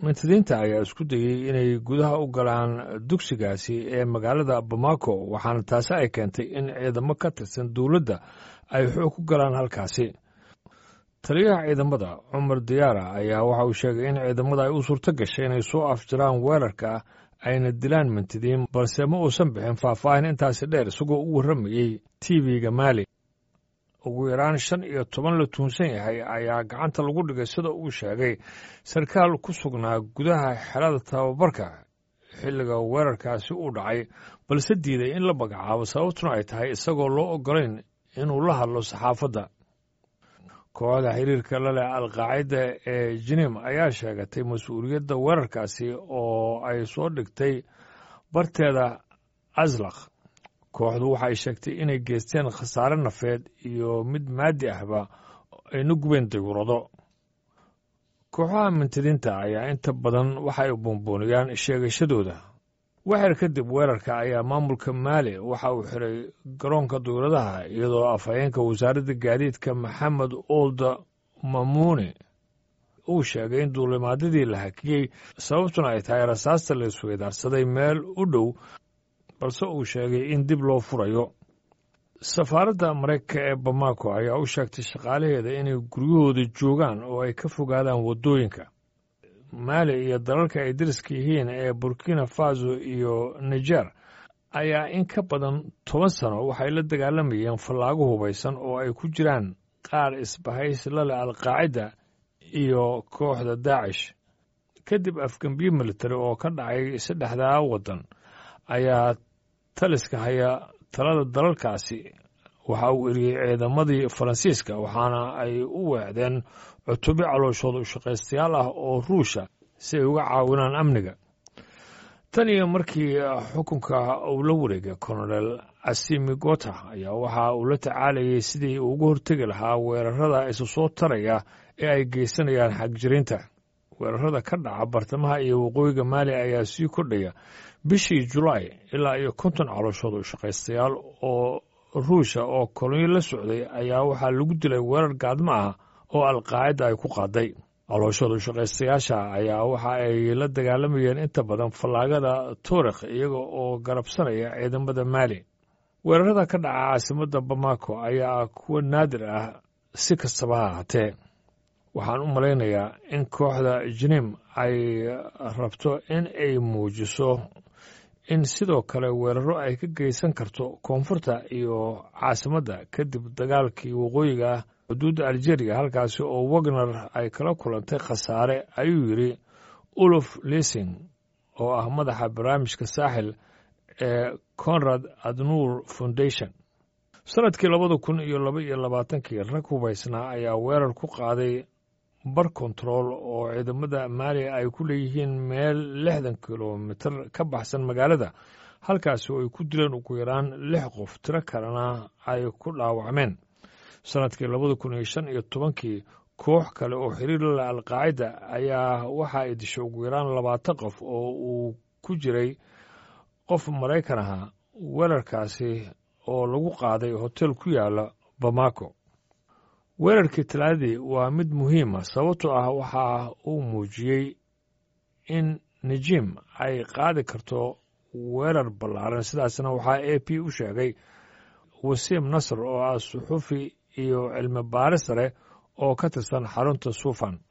mintidiinta ayaa isku dayey inay gudaha u galaan dugsigaasi ee magaalada bamako waxaana taasi ay keentay in ciidamo ka tirsan dowladda ay xoog ku galaan halkaasi taliyaha ciidamada cumar diyaara ayaa waxa uu sheegay in ciidamada ay u suurto gashay inay soo afjaraan weerarka ayna dilaan mintidiin balse ma uusan bixin faahfaahin intaasi dheer isagoo u warramayey tv-ga maali ugu yaraan shan iyo toban la tuunsan yahay ayaa gacanta lagu dhigay sida uu sheegay sarkaal ku sugnaa gudaha xelada tababarka xilliga weerarkaasi uu dhacay balse diiday in la magacaabo sababtuna ay tahay isagoo loo oggolayn inuu la hadlo saxaafadda kooxda xiriirka la leh alqaacida ee jinim ayaa sheegatay mas-uuliyadda weerarkaasi oo ay soo dhigtay barteeda aslakh kooxdu waxay sheegtay inay geysteen khasaare nafeed iyo mid maadi ahba ayna gubeen dayuurado kooxaha mintidiinta ayaa inta badan waxay buunbuuniyaan sheegashadooda waxyar kadib weerarka ayaa maamulka maali waxa uu xiray garoonka duyuradaha iyadoo afhayeenka wasaaradda gaadiidka maxamed olda mamuuni uu sheegay in duulimaadyadii la hakiyey sababtuna ay tahay rasaasta la isweydaarsaday meel u dhow balse uu sheegay in dib loo furayo safaaradda maraykanka ee bamako ayaa u sheegtay shaqaalaheeda inay guryahooda joogaan oo ay ka fogaadaan waddooyinka maali iyo dalalka ay dariska yihiin ee burkina faso iyo niger ayaa in ka badan toban sano waxay la dagaalamayeen fallaago hubaysan oo ay ku jiraan qaar isbahaysi la leh alqaacida iyo kooxda daacish kadib afgembiye militari oo ka dhacay saddexdaa waddan ayaa taliska haya talada dalalkaasi waxa uu eriyey ciidamadii faransiiska waxaana ay u weecdeen cutubyo calooshooda ushaqaystayaal ah oo ruusha si ay uga caawinaan amniga tan iyo markii xukunka uu la wareegay kolonel asimi gota ayaa waxa uu la tacaalayay sidii uu uga hortegi lahaa weerarada isu soo taraya ee ay geysanayaan xagjiriinta weerarada ka dhaca bartamaha iyo waqooyiga maali ayaa sii kordhaya bishii julaay ilaa iyo konton calooshooda ushaqaystayaal oo ruusha oo kolonyo la socday ayaa waxaa lagu dilay weerar gaadmo ah oo alqaacida ay ku qaaday calooshooda ushaqaystayaasha ayaa waxa ay la dagaalamayeen inta badan fallaagada tuurikh iyaga oo garabsanaya ciidamada maali weerarada ka dhaca caasimadda bamako ayaa kuwa naadir ah si kastaba ha ahaatee waxaan u malaynayaa in kooxda jinim ay rabto in ay muujiso in sidoo kale weeraro ay ka geysan karto koonfurta iyo caasimadda kadib dagaalkii waqooyiga ah xuduudda aljeria halkaasi oo wagner ay kala kulantay khasaare ayuu yidhi uluf lising oo ah madaxa barnaamijka saaxil ee conrad adnuur foundation sanadkii labada kun iyo laba iyo labaatankii rag hubaysnaa ayaa weerar ku qaaday bar kontarool oo ciidamada maaliya ay ku leeyihiin meel lixdan kilomitir ka baxsan magaalada halkaasi oo ay ku dileen ugu yaraan lix qof tiro kalena ay ku dhaawacmeen sanadkii labada kun iyo shan iyo tobankii koox kale oo xiriir la leh alqaacida ayaa waxa ay dishay ugu yaraan labaatan qof oo uu ku jiray qof maraykan aha weerarkaasi oo lagu qaaday hotel ku yaala bamako weerarkii talaadadii waa mid muhiima sababtoo ah waxa uu muujiyey in nijim ay qaadi karto weerar ballaaran sidaasna waxaa a p u sheegay wasiim nasr oo ah suxufi iyo cilmi baaris leh oo ka tirsan xarunta suufan